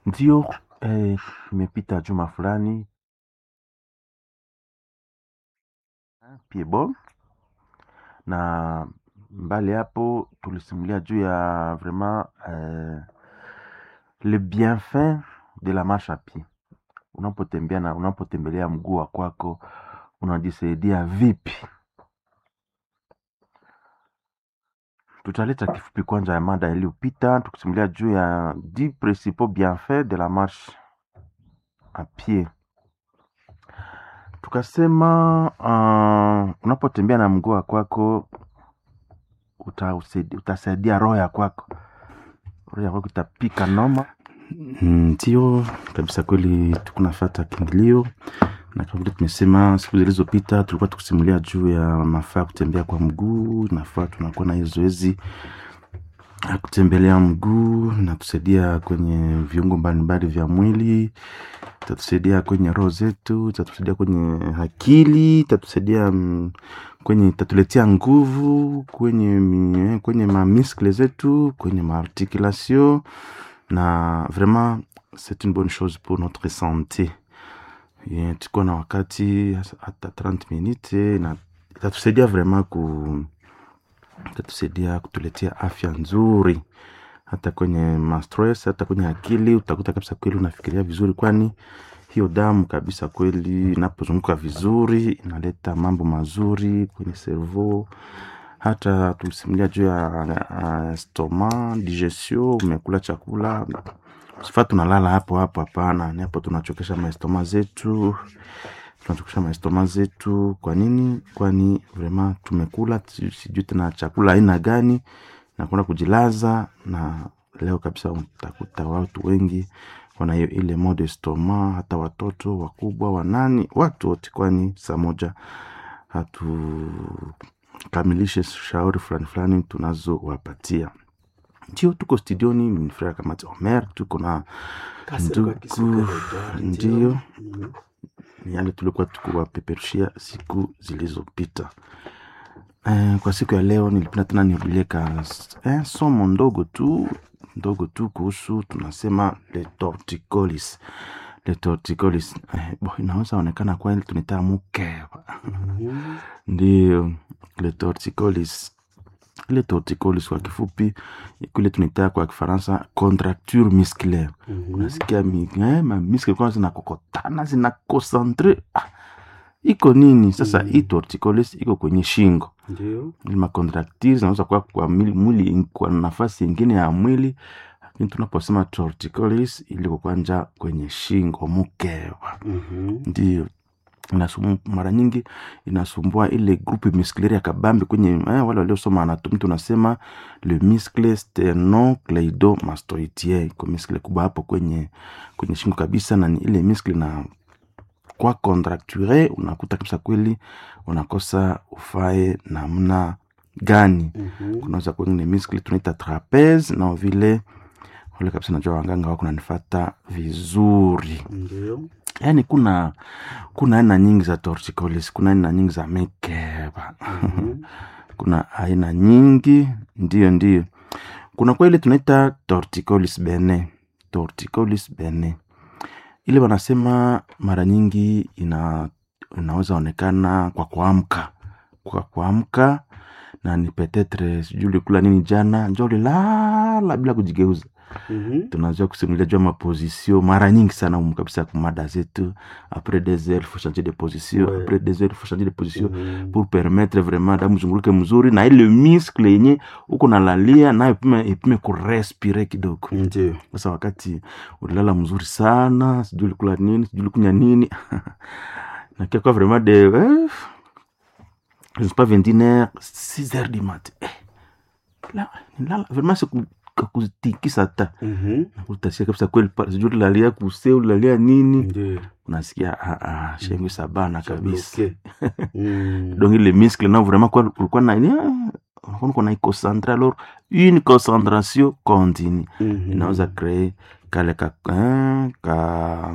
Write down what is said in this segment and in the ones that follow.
Ndio eh, imepita juma fulani Piedbon na mbali hapo tulisimulia juu ya vraiment eh, le bienfait de la marche à pied. Unapotembea na unapotembelea mguu wa kwako unajisaidia vipi? Tutaleta kifupi kwanza ya mada iliyopita tukisimulia juu ya 10 principaux bienfaits de la marche à pied. Tukasema uh, unapotembea na mguu wa kwako utausaidia- utasaidia roho ya kwako, roho ya kwako itapika noma. Ndio kabisa, kweli tukunafata kiingilio na kama vile tumesema siku zilizopita, tulikuwa tukusimulia juu ya mafaa ya kutembea kwa mguu. Nafaa tunakuwa na hiyo zoezi ya kutembelea mguu, inatusaidia kwenye viungo mbalimbali vya mwili, itatusaidia kwenye roho zetu, itatusaidia kwenye akili, itatusaidia mm, kwenye itatuletea nguvu kwenye mi- kwenye mamiskle zetu, kwenye maarticulation na vraiment c'est une bonne chose pour notre santé. Yeah, tuko na wakati hata 30 minutes na itatusaidia vraiment ku itatusaidia kutuletea afya nzuri hata kwenye mastress, hata kwenye akili utakuta kabisa kweli unafikiria vizuri, kwani hiyo damu kabisa kweli inapozunguka vizuri inaleta mambo mazuri kwenye cerveau. Hata tulisimulia juu ya uh, stoma digestion, umekula chakula sifaa tunalala hapo hapo, hapana. Ni hapo tunachokesha maestoma zetu, tunachokesha maestoma zetu. Kwa nini? Kwani vraiment tumekula si- sijui tena chakula aina gani na kwenda kujilaza, na leo kabisa utakuta watu wengi wana hiyo ile mode estoma, hata watoto wakubwa, wanani, watu wote, kwani saa moja hatukamilishe shauri fulani fulani tunazowapatia. Ndio tuko studioni, ni frère Kamati Omer, tuko na Kasirwa ndugu, Kisuka Edward, ndio Mhm. ni yale tulikuwa tukiwapeperushia siku zilizopita. Eh, kwa siku ya leo nilipenda tena nirudilie ka eh, somo ndogo tu ndogo tu kuhusu tunasema le torticolis le torticolis eh, bo, inaweza onekana kweli tunaita mukeba Mhm. ndio le torticolis ile torticolis kwa kifupi kule tunaita kwa kifaransa contracture musculaire Mhm. unasikia mi- eh, mamiske kwanza zinakokotana zinakonsantre ah, iko nini sasa Mm. hii torticolis iko kwenye shingo Ndio. Ile macontractile zinaweza kuwa kwa mwili, mwili kwa nafasi ingine ya mwili lakini tunaposema torticolis iliko kwanja kwenye shingo mukeva Mhm. ndio inasum, mara nyingi inasumbua ile grupe musculaire ya kabambi kwenye eh, wale waliosoma anatomi tunasema le muscle sternocleidomastoidea iko muscle kubwa hapo kwenye kwenye shingo kabisa na ni ile muscle na kwa contracture unakuta kabisa kweli unakosa ufae namna gani Mhm. kunaweza kwengine muscle tunaita trapeze na vile wale kabisa najua wanganga wako nanifata vizuri Ndio. yaani kuna kuna aina nyingi za torticolis kuna aina nyingi za mikeba Mhm. kuna aina nyingi ndio ndio kuna kwa ile tunaita torticolis bene torticolis bene ile wanasema mara nyingi ina inaweza onekana kwa kuamka kwa kuamka na ni petetre sijui ulikula nini jana njo ulilala bila kujigeuza Mhm. tunajua kusimulia juu ya mapozisio mara nyingi sana umu kabisa kumada zetu apres des heures faut changer de position Ouais. apres des heures faut changer de position Mhm. pour permettre vraiment damu zunguruke mzuri na ile muscle yenye uko nalalia nayo ipime, ipime kurespire kidogo Ndio. sasa wakati ulilala mzuri sana sijui ulikula nini sijui ulikunya nini nakia kwa vraiment de eh, je sais pas 21 heures 6 heures du matin eh, la, nilala vraiment siku kakutikisa hata Mhm. utasikia kabisa kweli pale sijui ulalia kuse ulalia nini Ndio. unasikia ah, ah, shengu sabana kabisa Bloqué. Mhm. donc les muscles non vraiment quoi ulikuwa na ni unakuwa uko na iconcentre alors une concentration continue Mhm. inaweza créer kale ka hein, ka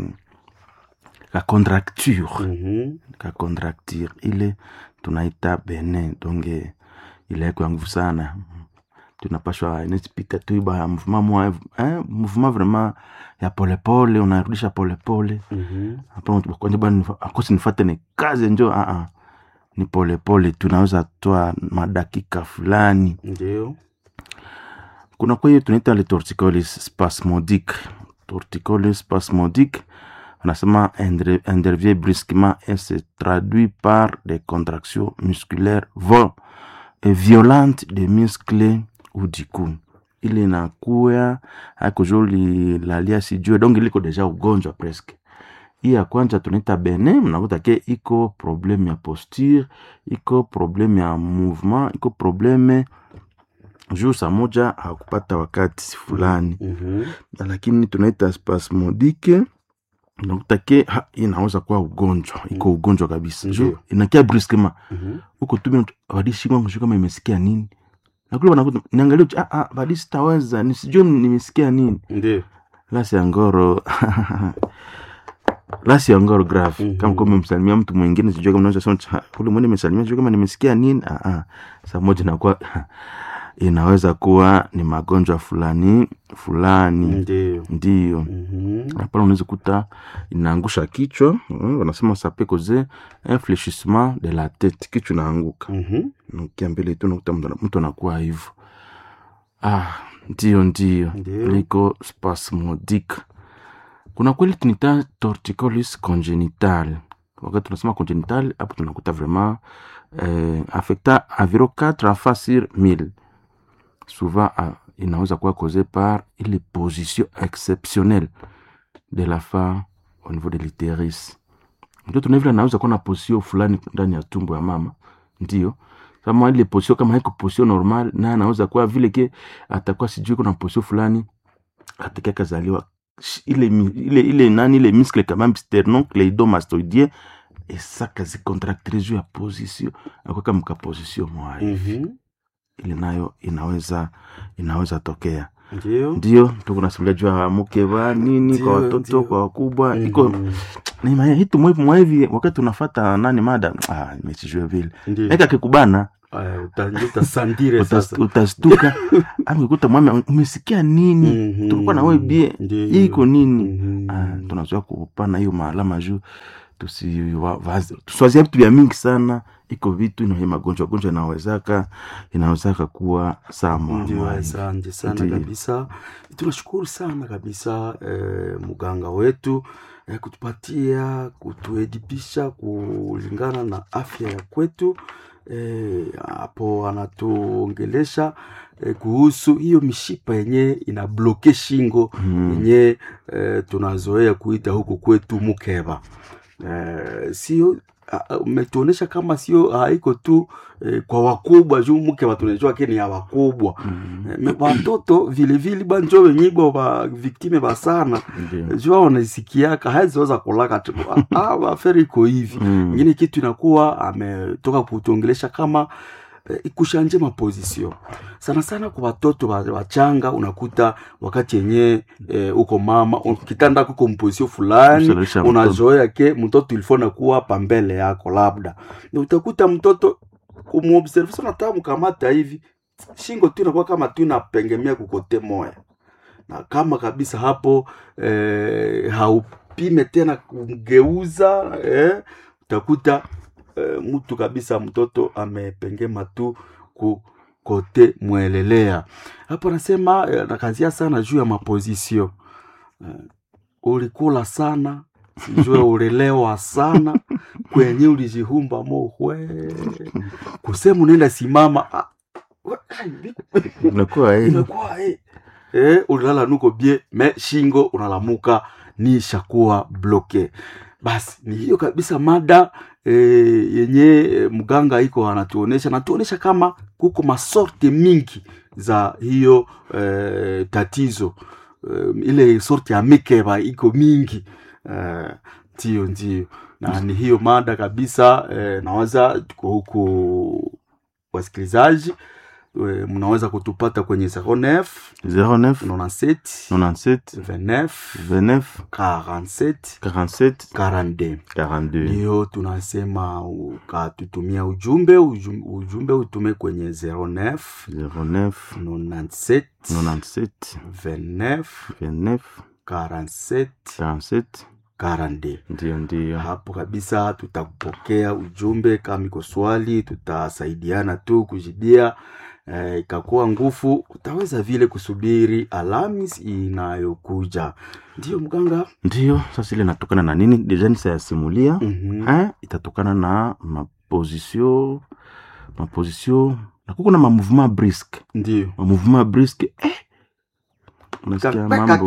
ka contracture Mhm. ka contracture ile tunaita bene donc eh, ile yako ya nguvu sana tunapashwa inazipita tu ba mouvement mwa eh, mouvement vraiment ya polepole unarudisha polepole Mhm. hapa kwanja bana akosi nifate ni kazi njo ah ah ni polepole tunaweza toa madakika fulani Ndio. kuna kwa hiyo tunaita le torticolis spasmodique torticolis spasmodique anasema indre- intervient brusquement et se traduit par des contractions musculaires vo- et violentes des muscles ou du cou ile inakuya haiko jo lilalia sijue donc iliko deja ugonjwa presque hii ya kwanza tunaita bene mnakuta ke iko probleme ya posture iko probleme ya mouvement iko probleme juu saa moja hakupata wakati fulani Mhm. lakini tunaita spasmodike unakuta ke ha, inaweza kuwa ugonjwa iko ugonjwa kabisa juu Ndiyo. inakia brusquement Mhm. huko tu vadishikwa kushuka kama imesikia nini nakule wanakuta niangalia tu, ah ah vadi sitaweza nisijue nimesikia nini Ndio. lasi ya ngoro lasi ya ngoro grave Mhm. kama kwa umemsalimia mtu mwingine sijue kama unaweza sema "Ha, ule mwingine nimesalimia sijue kama nimesikia nini ah ah saa moja inakuwa inaweza kuwa ni magonjwa fulani fulani Ndio. ndiyo Mhm. hapana unaweza kuta inaangusha kichwa mm, wanasema sape cause infléchissement de la tête kichwa inaanguka Mhm. nukia mbele tu nakuta mtu ana- mtu anakuwa hivyo ah ndio ndio Ndio. niko spasmodique kuna kweli tunita torticolis congenital wakati tunasema congenital hapo tunakuta vraiment eh, affecta environ 4 enfants sur 1000 souvent ah, inaweza kuwa causé par ile position exceptionnelle de la femme au niveau de l'utérus mtoto na vile anaweza kuwa na position fulani ndani ya tumbo ya mama ndio kama ile position kama haiko position normal na anaweza kuwa vile ke atakuwa sijui kuna position fulani atakia kazaliwa Sh- ile mi- ile ile nani ile muscle quand même sternocleidomastoidien esaka zicontractile juu ya position akwaka mka position mwayo Mhm. ile nayo inaweza inaweza tokea Ndio. ndio tukunasimulia juu ya mukeva nini Ndio, kwa watoto ndio. kwa wakubwa iko Mhm. ni hitu mwevu mwevi wakati unafata nani mada ah, imesijue vile Ndio. eka kikubana Aya, uta- utasandire sasa. utas- utastuka amekuta mwame umesikia nini Mhm. tulikuwa na wewe bie Ndio. iko nini Mhm. ah, tunazoea kupana hiyo maalama juu tusiwazia vitu vya mingi sana iko vitu ina magonjwa gonjwa inawezaka inawezaka kuwa sama Ndio, asante sana Ndio. kabisa. Tunashukuru sana kabisa eh, mganga wetu eh, kutupatia kutuedipisha kulingana na afya ya kwetu eh, hapo anatuongelesha eh, kuhusu hiyo mishipa yenye inabloke shingo Mm. yenye eh, tunazoea kuita huku kwetu mukeba eh, sio a- a- umetuonesha kama sio haiko tu eh, kwa wakubwa juu mukeba tunajua ke ni ya wakubwa Mm. Eh, me- watoto vilevile banjo wenyigwa ba viktime basana Ndio. jua wanasikiaka haziweza kulaka tu ah, aferi iko hivi Mm. ingine kitu inakuwa ametoka kutuongelesha kama eh, ikushanje mapozisio sana sana kwa watoto wa- wachanga unakuta wakati yenye eh, uko mama un- kitanda kuko mpozisio fulani Kusalisha mtoto. unazoea ke mtoto ilifo nakuwa pambele yako labda na utakuta mtoto kumuobservation nataka mkamata hivi shingo tu inakuwa kama tu inapengemea kukote moya na kama kabisa hapo eh, haupime tena kumgeuza eh, utakuta eh, mtu kabisa mtoto amepengema tu ku kote mwelelea hapo anasema eh, nakazia sana juu ya mapozisio eh, ulikula sana sijue ulelewa sana kwenye ulijihumba mohwe kusema unaenda simama ah, we- ai, Inakuwa eh, imekuwa eh. Eh, ulilala nuko bie me shingo unalamuka ni shakuwa bloke basi ni hiyo kabisa mada eh, yenye eh, mganga iko anatuonesha natuonesha kama kuko masorte mingi za hiyo eh, tatizo eh, ile sorte ya mikeba iko mingi eh, ndio ndio na ni hiyo mada kabisa eh, nawaza tuko huku wasikilizaji eh, mnaweza kutupata kwenye 09 09 97 97 29 29 47 47 42 42 ndiyo tunasema ukatutumia ujumbe ujum- ujumbe utume kwenye 09 09 97 97 29 29 47 47 42 ndio ndio hapo kabisa tutakupokea ujumbe kama iko swali tutasaidiana tu kujibia eh, ikakuwa nguvu utaweza vile kusubiri alamis inayokuja ndiyo mganga ndio sasa ile inatokana na nini deja nisayasimulia mm-hmm. eh, itatokana na maposition maposition na kuko na mamouvement briske ndio mamouvement briske eh, unasikia mambo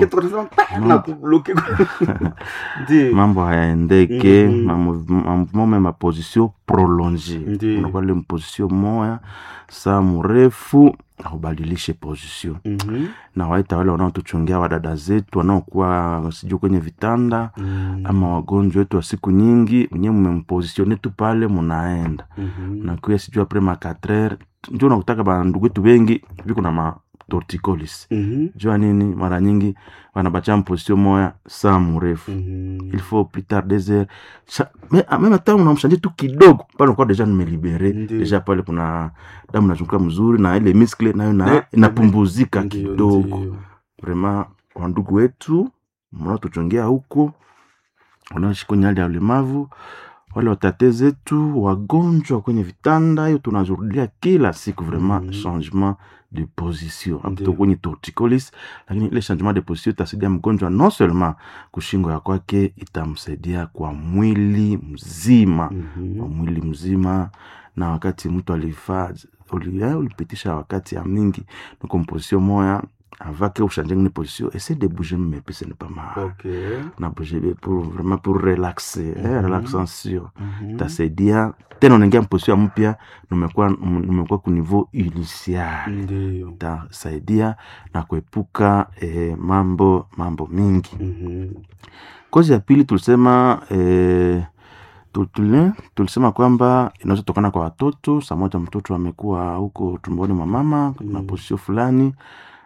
ndio mambo hayaendeke Mhm. mamouvement me maposition prolonge Ndiyo. unakuwa ile mposition moya saa mrefu aubadilishe position Mhm. na waita wale wanaotuchungia wadada zetu wanaokuwa sijui kwenye vitanda Mm. ama wagonjwa wetu wa siku nyingi wenyewe mmempositione tu pale munaenda Mhm. nakuya sijui apres ma 4 heures njo nakutaka bandugu wetu wengi viko na ma torticolis Mhm. jua nini mara nyingi wanabacha mposition moya saa mrefu Mhm. il faut plus tard des heures Cha- me- ah, meme hata unamshanje tu kidogo pale unakuwa deja nimelibere Ndiyo. deja pale kuna damu nazunguka mzuri na ile miskle nayo Ne- na inapumbuzika Ndio, kidogo ndio. vrema wandugu wetu mnaotuchongea huko wanaoishi kwenye hali ya ulemavu wale watate zetu wagonjwa kwenye vitanda hiyo tunazurudia kila siku vraiment Mhm. changement de position Ndio. apto kwenye torticolis lakini ile changement de position itasaidia mgonjwa non seulement kushingo ya kwake itamsaidia kwa mwili mzima Mhm. kwa mwili mzima na wakati mtu alifaa uli, eh, ulipitisha wakati ya mingi niko mposition moya avake ushanje ngine position essaie de bouger mepese ne pas mal Okay. na bouger be pour vraiment pour relaxer eh, Mhm. relaxation Mhm. tasaidia tena unaingia mposition mpya numekuwa numekuwa ku niveau initial Ndio. tasaidia na kuepuka eh, mambo mambo mingi Mhm. kozi ya pili tulisema eh, tu- tuli- tulisema kwamba inaweza tokana kwa watoto saa moja mtoto amekuwa huko tumboni mwa mama na Mm. posisio fulani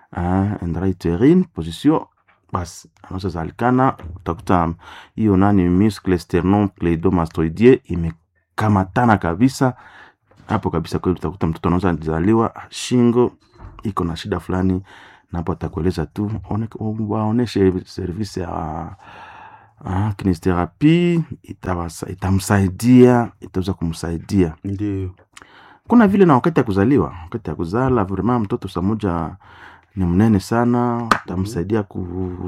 uh, endraiterin posisio basi anaweza zalikana utakuta hiyo nani muscle sternum cleidomastoidie imekamatana kabisa hapo kabisa kweli utakuta mtoto anaweza zaliwa shingo iko na shida fulani na hapo atakueleza tu one- waoneshe service ya Ah, kinesiotherapie itawasa- itamsaidia itaweza kumsaidia Ndio. kuna vile na wakati ya kuzaliwa wakati ya kuzala vrema mtoto saa moja ni mnene sana utamsaidia ku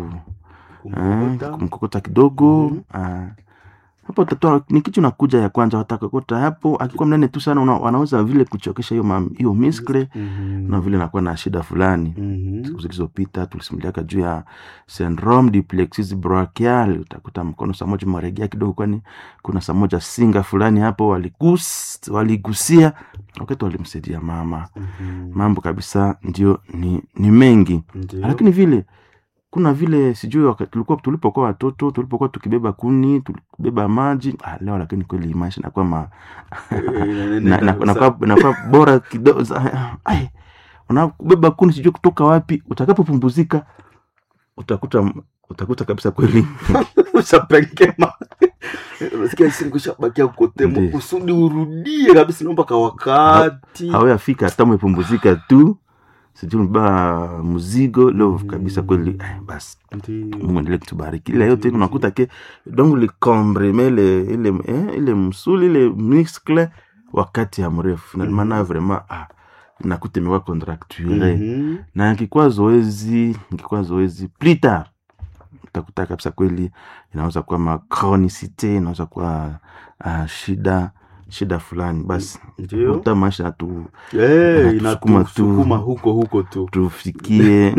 eh, Kumkokota. kumkokota kidogo Mhm. ah. hapo utatoa ni kitu nakuja ya kwanza watakokota hapo akikuwa mnene tu sana una, wanaweza vile kuchokesha hiyo mam- hiyo miskle Mhm. na vile nakuwa na shida fulani Mhm. siku zilizopita tulisimuliaka juu ya syndrome du plexus brachial utakuta mkono saa moja maregea kidogo kwani kuna saa moja singa fulani hapo waligus, waligusia wakati walimsaidia mama Mhm. mambo kabisa ndio ni, ni mengi Ndio. lakini vile kuna vile sijui wakati tulikuwa tulipokuwa watoto tulipokuwa tukibeba kuni tukibeba maji ah, leo lakini kweli maisha nakuwa ma, Eh, na, na, nakuwa, nakuwa bora kidogo za- ai, unabeba kuni sijui kutoka wapi utakapopumbuzika utakuta utakuta kabisa kweli ushapengema unasikia siku shabakia kukotemo Ndiyo. kusudi urudie kabisa naomba ka wakati hawayafika hata umepumbuzika tu sijui umebeba mzigo leo Mhm. kabisa kweli ai, basi Ndiyo. mungu endelee kutubariki ila yote unakuta ke donc likombreme ile ile eh, ile msuli ile muscle wakati ya mrefu Mhm. maana vraiment ah, nakuta imekuwa contracture Mhm. na ikikuwa zoezi ikikuwa zoezi plus tard utakuta kabisa kweli inaweza kuwa macronicite inaweza kuwa uh, shida shida fulani basi Ndiyo. uta maisha natu Eh, Inatusukuma tu. inatusukuma huko huko tu tufikie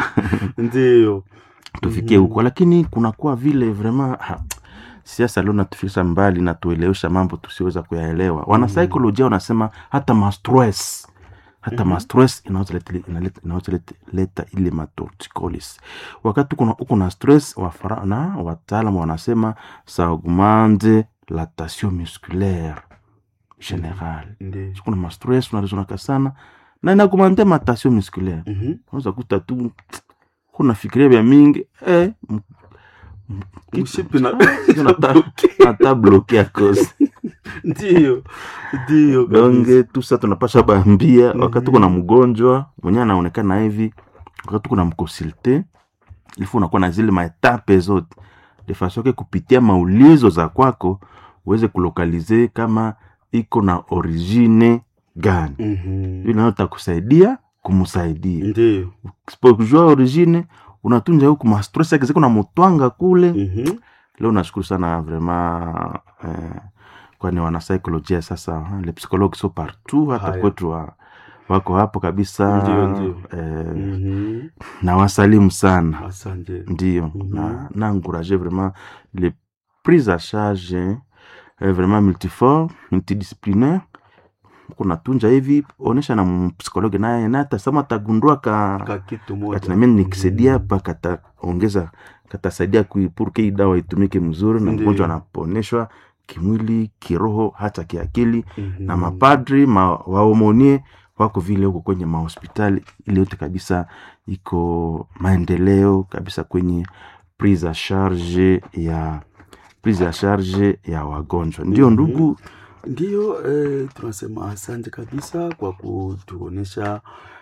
ndio tufikie Mhm. huko lakini kunakuwa vile vraiment ha, siasa leo natufikisha mbali na tuelewesha mambo tusiweza kuyaelewa wanasaikolojia wanasema hata mastress hata Mhm. mastress inaweza leta- inaleta- inaweza leta- leta ile matorticolis wakati kuna uko na stress wafara, na wataalamu wanasema ça augmente la tension musculaire générale ndio kuna mastress unalizonaka sana na inakumante matasio musculaire Mhm. unaweza kuta tu kunafikiria vya mingi eh, m- m- Mshipi na- kitu nata- nata bloke a cause Ndiyo, ndiyo kabisa. donge tusa tunapasha bambia wakati Mhm. tuko na mgonjwa mwenye anaonekana hivi wakati tuko na mkonsulte ilifo unakuwa na zile maetape zote de façon ke kupitia maulizo za kwako uweze kulokalize kama iko na origine gani Mhm. ili nayo takusaidia kumsaidia Ndiyo. sipokujua origine unatunja huku mastress yake ziko na mutwanga kule Mhm. leo nashukuru sana vraiment eh, kwani wanasaikolojia sasa le psychologue so partout hata Haya. kwetu wa, wako hapo kabisa Ndio, ndio. eh, Mhm. na wasalimu sana Asante. ndio Mhm. na na encourager vraiment les prises à charge eh, vraiment multiforme multidisciplinaire kuna tunja hivi onesha na mpsikologe naye naye atasema atagundua ka Ka kitu moja. katinamia nikisaidia Mhm. hapa kataongeza katasaidia kui- purke hii dawa itumike mzuri na Ndiyo. mgonjwa anaponeshwa kimwili kiroho hata kiakili Mhm. na mapadri ma, waomonie wako vile huko kwenye mahospitali ile yote kabisa iko maendeleo kabisa kwenye prise a charge ya prise a charge ya wagonjwa ndio Mhm. ndugu Ndiyo, eh, tunasema asante kabisa kwa kutuonesha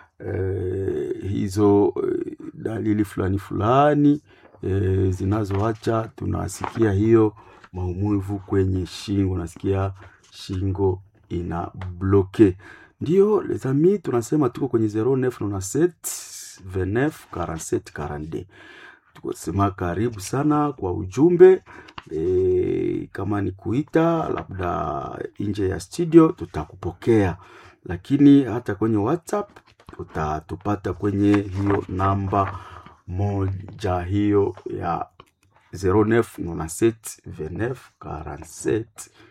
eh, hizo eh, dalili fulani fulani eh, zinazoacha tunasikia hiyo maumivu kwenye shingo, nasikia shingo ina bloke. Ndiyo les amis, tunasema tuko kwenye 0997 29 47 42 tukasema karibu sana kwa ujumbe e, kama ni kuita labda nje ya studio tutakupokea, lakini hata kwenye WhatsApp utatupata kwenye hiyo namba moja hiyo ya 0997 29 47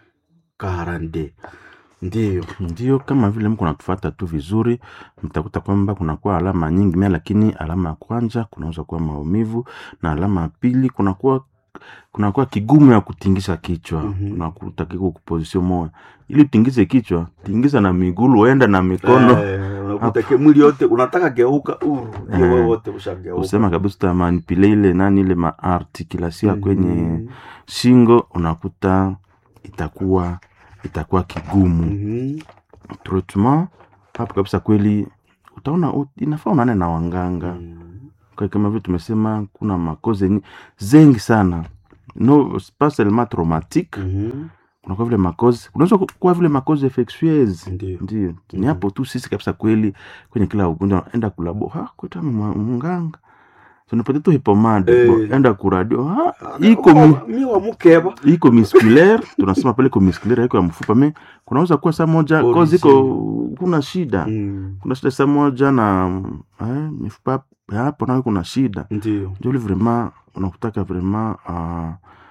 42 ndiyo. ndio kama vile mko natufata tu vizuri mtakuta kwamba kunakuwa alama nyingi mea lakini alama ya kwanza kunaweza kuwa maumivu na alama ya pili kunakuwa kunakuwa kigumu ya kutingisha kichwa Mhm. unakuta kiko kuposition moja ili utingize kichwa tingiza na migulu uenda na mikono Eh, unakuta ke- mwili yote unataka geuka uru ndio Eh. wewe wote ushageuka. usema kabisa utamanipile ile nani ile maartikulation ya kwenye Mhm. shingo unakuta itakuwa itakuwa kigumu Mhm. treatment hapo kabisa kweli utaona ut- inafaa unane na wanganga Mhm. kwa kama vile tumesema kuna makoze ni- zengi sana no pas seulement traumatique Mhm. kunakuwa vile makoze kunaweza ku- kuwa vile makoze infectieuse Ndio. ndio ni Mhm. hapo tu sisi kabisa kweli kwenye kila ugonjwa enda kulabo ha kweta mwa- munganga tunapata tu hipomade Eh. bo, enda kuradio ha Ah, iko mi, wa- mi wa mukeba iko musculaire tunasema pale iko musculaire iko ya mfupa me kunaweza kuwa saa moja Origin. kozi iko kuna shida Mm. kuna shida saa moja na eh, mifupa ya hapo nayo kuna shida ndio ndio ule vraiment unakutaka vraiment uh,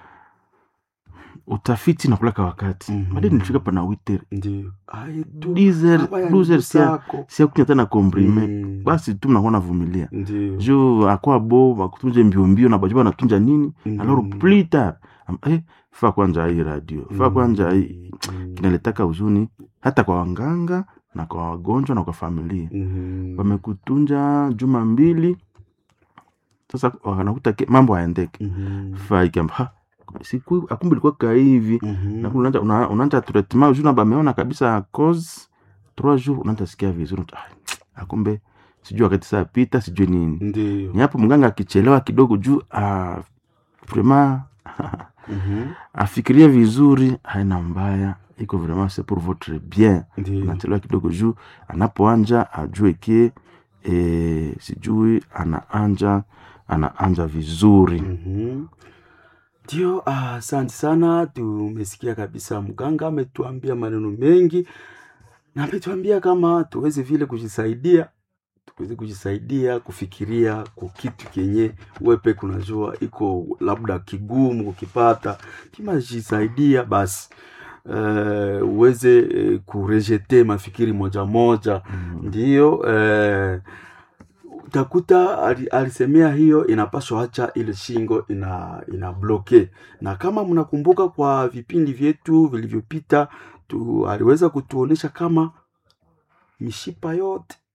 utafiti nakulaka wakati Mhm. baadaye nilifika pana witer ndio Ai, tu. dizer Hapa ya duzer ndugu sia zako. sia kunya tena komprime Mm. basi tu mnakuwa navumilia ndio juu akwa bo bakutunje mbio mbio na bajuba natunja nini Mm. alors plus tard am- eh, fa kwanja hii radio fa Mm. kwanja hii Mm. kinaletaka huzuni hata kwa wanganga na kwa wagonjwa na kwa familia Mhm. wamekutunja juma mbili sasa wanakuta ke- mambo haendeke Mhm. faikamba ha siku akumbe ilikuwa ka hivi Mhm. na unaanza una- unaanza traitement juu na bameona kabisa cause trois jours unaanza sikia vizuri ah, akumbe sijui wakati saa pita sijui nini ndio ni hapo mganga akichelewa kidogo juu ah, vraiment Mhm. afikirie vizuri haina mbaya iko vraiment c'est pour votre bien ndio anachelewa kidogo juu anapoanja ajue ke e, sijui anaanja anaanja vizuri Mhm. ndio ah, asante sana tumesikia kabisa mganga ametuambia maneno mengi na ametuambia kama tuweze vile kujisaidia tuweze kujisaidia kufikiria kwa kitu kenye wepe kunajua iko labda kigumu kukipata kimajisaidia basi uh, uweze uh, kurejete mafikiri moja moja mm. ndiyo uh, utakuta ali- alisemea hiyo inapaswa acha ile shingo ina ina bloke na kama mnakumbuka kwa vipindi vyetu vilivyopita tu aliweza kutuonesha kama mishipa yote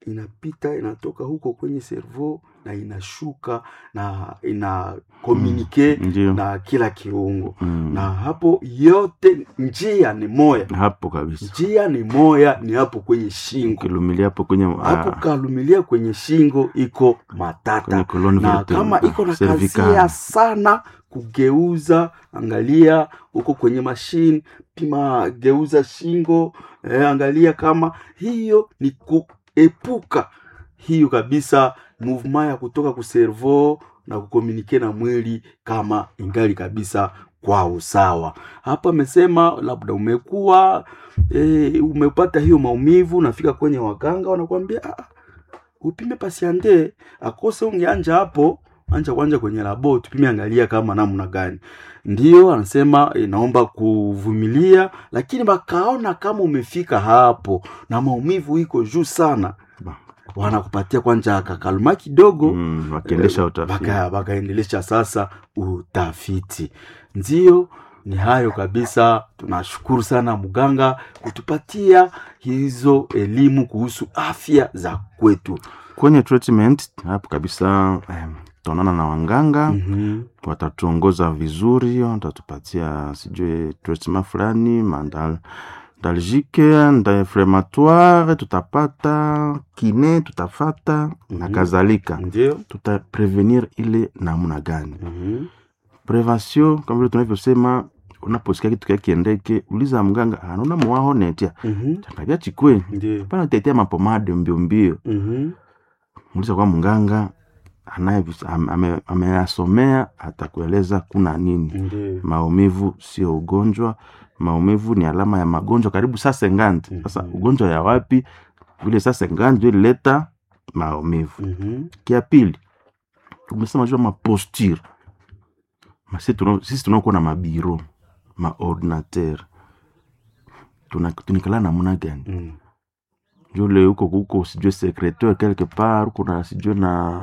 inapita inatoka huko kwenye servo na inashuka na ina komunike ndio na kila kiungo Mm. na hapo yote njia ni moya hapo kabisa njia ni moya ni hapo kwenye shingo kilumilia hapo kwenye hapo ah, kalumilia kwenye shingo iko matata kwenye colonne na vertebrale. kama iko na Cervical. kazia sana kugeuza angalia huko kwenye mashine pima geuza shingo eh, angalia kama hiyo ni kuepuka hiyo kabisa movement ya kutoka kuservo na kukomunike na mwili kama ingali kabisa kwa usawa hapa amesema labda umekuwa e, umepata hiyo maumivu nafika kwenye waganga wanakuambia "Ah, upime pasiande akose ungeanja hapo anja kwanja kwenye labo tupime angalia kama namna gani ndio anasema inaomba kuvumilia lakini bakaona kama umefika hapo na maumivu iko juu sana Ba. wanakupatia kwanja kakaluma kidogo Mm, wakiendesha Eh, utafiti baka- bakaendelesha sasa utafiti ndio ni hayo kabisa tunashukuru sana mganga kutupatia hizo elimu kuhusu afya za kwetu kwenye treatment hapo kabisa eh, tutaonana na wanganga mm-hmm. watatuongoza vizuri watatupatia sijui treatment fulani mandal dalgike ndainflamatoire tutapata kine tutafata na Mhm. kadhalika ndio tutaprevenir ile namna gani mm-hmm. prevention kama vile tunavyosema unaposikia kitu kia kiendeke uliza mganga anaona mwaho netia mm-hmm. changavya chikwe ndio pana tetea mapomade mbio mbio mm-hmm. muuliza kwa mganga anaye am- ame- ameyasomea atakueleza kuna nini ndio maumivu sio ugonjwa maumivu ni alama ya magonjwa karibu saa sengandi sasa Mhm. ugonjwa ya wapi vile saa sengandi ndio ilileta maumivu mm-hmm. kia pili tumesema jua maposture Masi tuna- sisi tunakuwa na mabiro maordinateur Tuna- tunikala namna gani mm. jule huko huko sijue secretaire quelque part huko na sijue na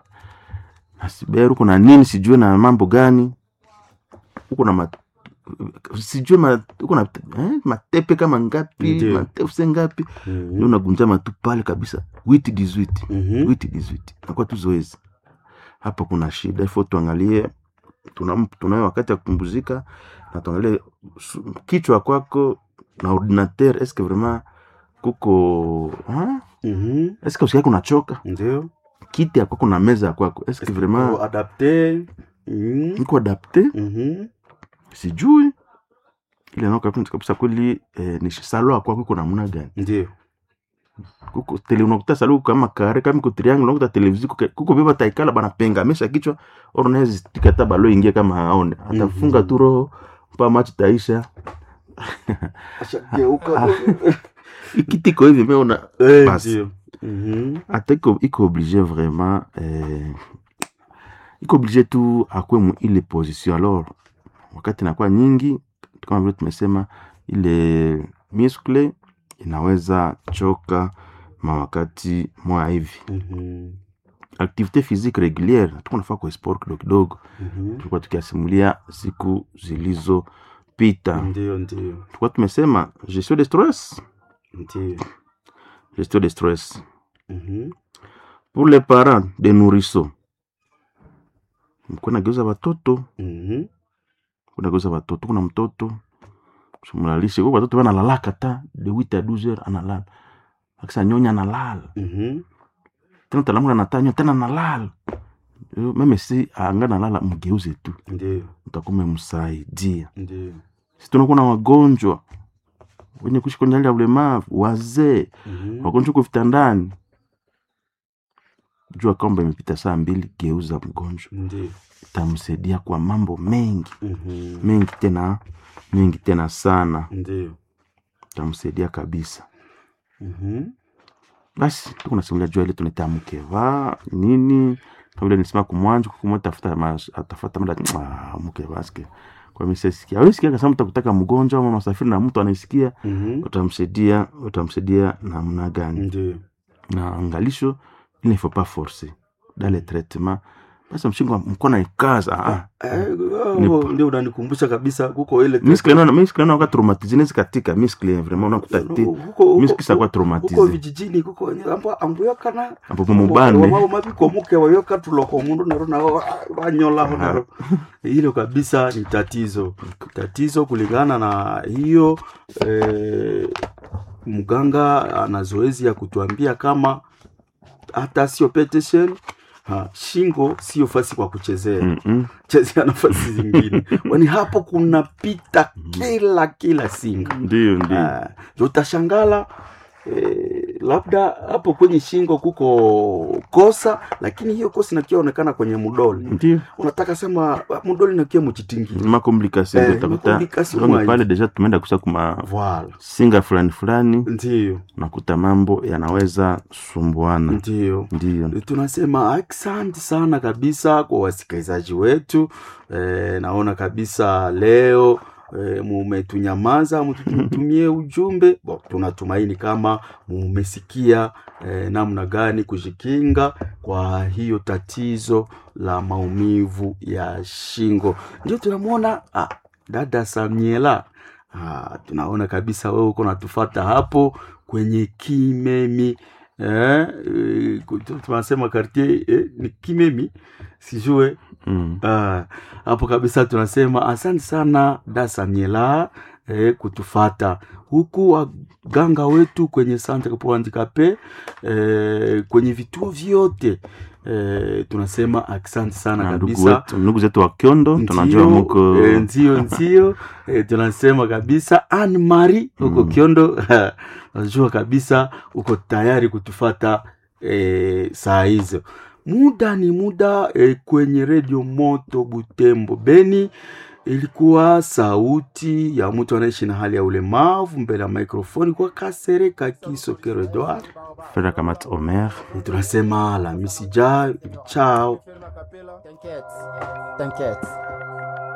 na siber huko na nini sijue na mambo gani huko na ma, sijue ma, huko na eh, matepe kama ngapi Ndiyo. matefuse ngapi ndio mm-hmm. unagunja matu pale kabisa witi 18 mm-hmm. witi 18 nakuwa tu zoezi hapa kuna shida ifo tuangalie tuna- tunayo wakati ya kupumzika na tuangalie su- kichwa kwako na ordinateur eske vraiment kuko ha? mm-hmm. eske usikiake unachoka ndio kiti ya kwako na meza ya kwako eske vraiment adapte mm. iko adapte mm-hmm. sijui ile nao kabisa kabisa kweli eh, ni salo ya kwako iko namna gani ndio kuko tele unakuta salo kama kare kama iko triangle unakuta televizion kuko- kuko beba taikala banapenga amesha kichwa oro naye tikata balo ingie kama haone atafunga Mhm. tu roho mpa machi taisha ashageuka ikitiko hivi meona Eh, basi. ndio Mhm. hata iko iko oblige vraiment eh, iko oblige tu akwe mu ile position alors wakati inakuwa nyingi kama vile tumesema ile muscle inaweza choka mawakati moya hivi Mhm. activité physique régulière tuko nafaa kwa sport kidogo kidogo Mhm. tulikuwa tukiasimulia siku zilizopita ndio ndio tulikuwa tumesema gestion de stress ndio gestion de stress Mhm. pour les parents de nourrisseaux mkuwa nageuza watoto Mhm. kunageuza watoto kuna mtoto simulalishe kwa watoto wanalalaka ta de 8 à 12 heures analala akisa nyonya analala Mhm. tena talamula natanywa tena analala Yo, meme si anga nalala mgeuze tu ndio utakuwa umemsaidia ndio si tunakuwa na wagonjwa wenye kuishi kwenye hali ya ulemavu wazee Mhm. wagonjwa uko vitandani jua kwamba imepita saa mbili geuza mgonjwa ndio itamsaidia kwa mambo mengi Mhm. mengi tena mengi tena sana ndio itamsaidia kabisa Mhm. basi tuko nasimulia jua ile tunaita mkeva nini kama vile nisema kumwanjo kumwa tafuta mas- atafuta mada ah, mkeva ske kwa mimi sisikia wewe sikia kama utakutaka mgonjwa ama masafiri na mtu anaisikia Mhm. utamsaidia utamsaidia namna gani ndio na angalisho il ne faut pas forcer dans le traitement basi mshingo mkono ikaza ah. Eh, oh, ndio unanikumbusha kabisa kuko ile miskle naona miskle naona kwa traumatize nezi katika miskle vraiment unakuta ti huko huko- miskle sa kwa huko traumatize vijijini kuko wenye ambo ambuyokana ambo mubane wamao mabiko muke wayoka tuloko mundu nero nao banyola nero hilo kabisa ni tatizo tatizo kulingana na hiyo eh, mganga ana zoezi ya kutuambia kama hata sio petition ha, shingo sio fasi kwa kuchezea Mm, mm. chezea nafasi zingine kwani hapo kunapita kila kila singa ndio ndio Ah, ndio utashangala eh, labda hapo kwenye shingo kuko kosa lakini hiyo kosa inakiaonekana kwenye mudoli ndio unataka sema ah, mudoli nakia muchitingili makomplikasio Eh, utakuta makomplikasio donc mwa pale hivi. deja tumeenda kusa kuma Voilà. singa fulani fulani ndio unakuta mambo yanaweza sumbuana ndio ndio tunasema asante sana kabisa kwa wasikilizaji wetu e, naona kabisa leo e, mumetunyamaza mtutumie ujumbe bo, tunatumaini kama mumesikia e, namna gani kujikinga kwa hiyo tatizo la maumivu ya shingo ndio tunamwona ah, dada samiela ah, tunaona kabisa wewe uko natufata hapo kwenye kimemi eh, eh, ku- tu- tunasema quartier eh, ni kimemi sijue mm. Ah, hapo kabisa tunasema asante sana da samiela eh, kutufata huku waganga wetu kwenye centre pour handicapé eh, kwenye vituo vyote eh, tunasema asante sana na ndugu kabisa wetu ndugu zetu wa kyondo tunajua Ndio, muko eh, ndio ndio eh, tunasema kabisa Anne Marie huko Mm. Kiondo najua kabisa uko tayari kutufata eh, saa hizo. Muda ni muda eh, kwenye redio Moto Butembo Beni. Ilikuwa sauti ya mtu anaishi na hali ya ulemavu mbele ya mikrofoni kwa Kasereka Kisokero Edward. fera kamat omer Eh, Tunasema Alhamisi ijayo, chao. T'inquiète, t'inquiète.